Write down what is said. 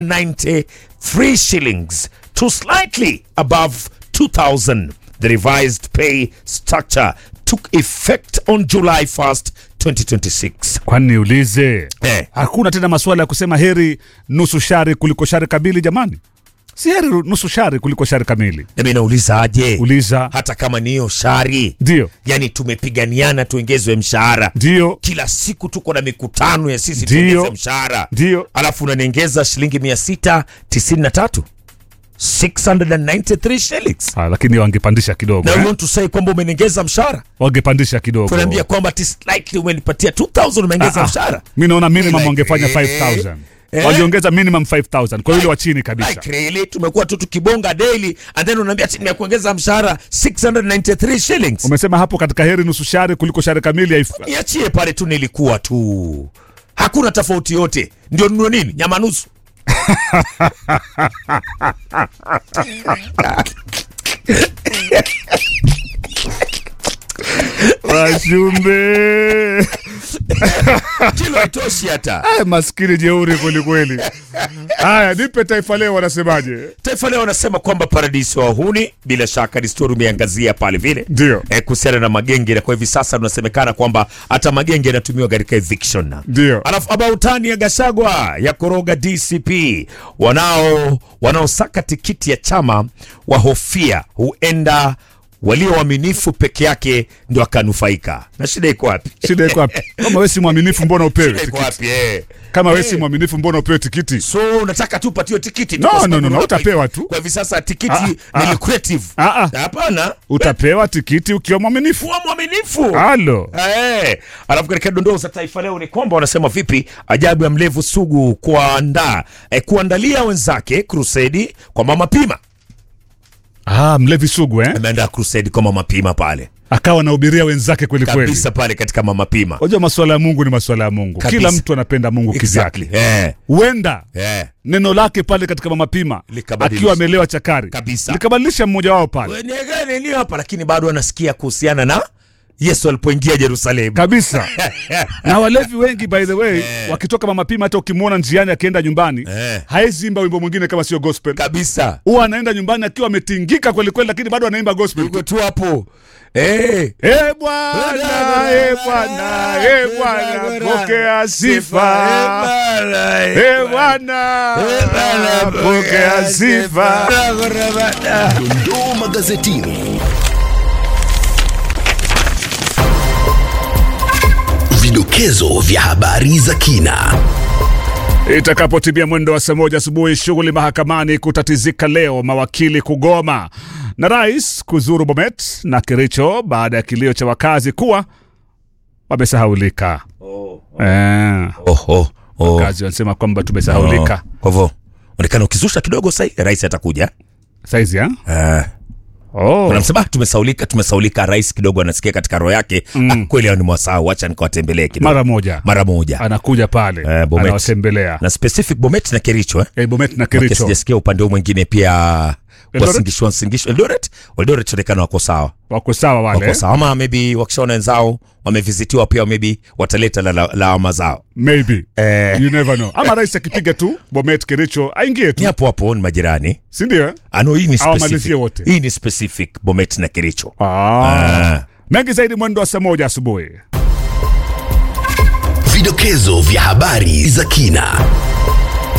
693 shillings to slightly above 2000. The revised pay structure took effect on July 1st, 2026. Kwani niulize Eh. hakuna tena masuala ya kusema heri nusu shari kuliko shari kamili? Jamani, si heri nusu shari kuliko shari kamili? Nami nauliza aje, Uliza. hata kama ni hiyo shari, Ndio, yani tumepiganiana tuongezwe mshahara ndio, kila siku tuko na mikutano ya sisi Ndio. tuongeze mshahara ndio. alafu unaniongeza shilingi 693 693 shillings Ah, lakini wangepandisha kidogo na you eh? want to say kwamba umeniongeza mshahara Wangepandisha kidogo. tunaambia kwamba ati slightly umenipatia 2000 umeongeza Ah, ah. mshahara Mi naona minimum Like, wangefanya eh, 5000 eh. wangeongeza minimum 5000 kwa yule wa chini kabisa. like really tumekuwa tu tukibonga daily and then unaambia ati nimekuongeza mshahara 693 shillings Umesema hapo katika heri nusu shari kuliko shari kamili haif- niachie pale tu nilikuwa tu hakuna tofauti yote ndio nunue nini nyama nusu Washumbe kilo haitoshi hata Ah, maskini jeuri kwelikweli. Haya, nipe Taifa Leo wanasemaje? Taifa Leo wanasema kwamba paradiso wa wahuni, bila shaka ni stori umeangazia pale vile Ndio. e, kuhusiana na magenge, na kwa hivi sasa unasemekana kwamba hata magenge yanatumiwa katika eviction. Ndio. Alafu abautani ya Gashagwa ya koroga DCP, wanao wanaosaka tikiti ya chama wahofia huenda walio waaminifu peke yake ndio akanufaika. Na shida iko wapi? Shida iko wapi? Kama wewe si mwaminifu mbona upewe Shida iko tikiti? wapi? Eh. Kama wewe si mwaminifu mbona upewe tikiti? So unataka tu upatiwe tikiti tu No, kwa no, sababu no, no, unaona utapewa tu. Kwa hivi sasa tikiti Ah, ni ah, lucrative. ah, ah. Hapana. Utapewa tikiti ukiwa mwaminifu. kuwa mwaminifu. Halo. Eh, alafu katika dondoo za Taifa Leo ni kwamba wanasema vipi ajabu ya mlevu sugu kuandaa eh, kuandalia wenzake krusedi kwa mama Pima. Ah, mlevi sugu eh? Ameandaa krusedi kwa mama Pima pale Akawa anahubiria wenzake kweli kweli. kabisa pale katika mama Pima. Unajua masuala ya Mungu ni masuala ya Mungu. Kabisa. Kila mtu anapenda Mungu Exactly. kivyake. Eh, Huenda eh. neno lake pale katika mama Pima Likabadilisha. akiwa amelewa chakari Kabisa. likabadilisha mmoja wao pale Wenye nini hapa lakini bado anasikia kuhusiana na Yesu alipoingia Yerusalemu. kabisa. na walevi wengi by the way wakitoka mama Pima, hata ukimwona njiani akienda nyumbani Eh. haezi imba wimbo mwingine kama sio gospel. Kabisa. Huwa anaenda nyumbani akiwa ametingika kweli kweli, lakini bado anaimba gospel. Uko tu hapo. Eh. E Bwana, e Bwana, e Bwana, pokea sifa. E Bwana, pokea sifa. Dondoo magazetini. Vidokezo vya habari za kina. Itakapotimia mwendo wa saa moja asubuhi, shughuli mahakamani kutatizika leo, mawakili kugoma na rais kuzuru Bomet na Kericho baada ya kilio cha wakazi kuwa wamesahaulika. Eh, Oh, oh, oh. wakazi wanasema kwamba tumesahaulika Kwa hivyo onekana ukizusha kidogo sasa rais atakuja. saizi ya? Eh. Oh. Unamsema tumesaulika, tumesaulika. Rais kidogo anasikia katika roho yake mm. ah, kweli hao ni mwasahau, acha nikawatembelee kidogo mara moja mara moja anakuja pale Eh, Bomet. anawatembelea na specific Bomet na Kericho eh? eh, Bomet na Maana Kericho sijasikia upande huu mwingine pia Eldoret? wasingishwa wasingishwa Eldoret Eldoret onekana wako sawa wako sawa wale wako eh? sawa ama maybe wakishaona wenzao wamevizitiwa pia maybe wataleta lawama la, lawama zao maybe eh, you never know ama rais akipiga tu Bomet Kericho aingie ni tu hapo hapo ni majirani si ndio eh? ano hii ni Awamalizie specific wote. hii ni specific Bomet na Kericho ah. mengi zaidi mwendo wa saa moja asubuhi Vidokezo vya habari za kina.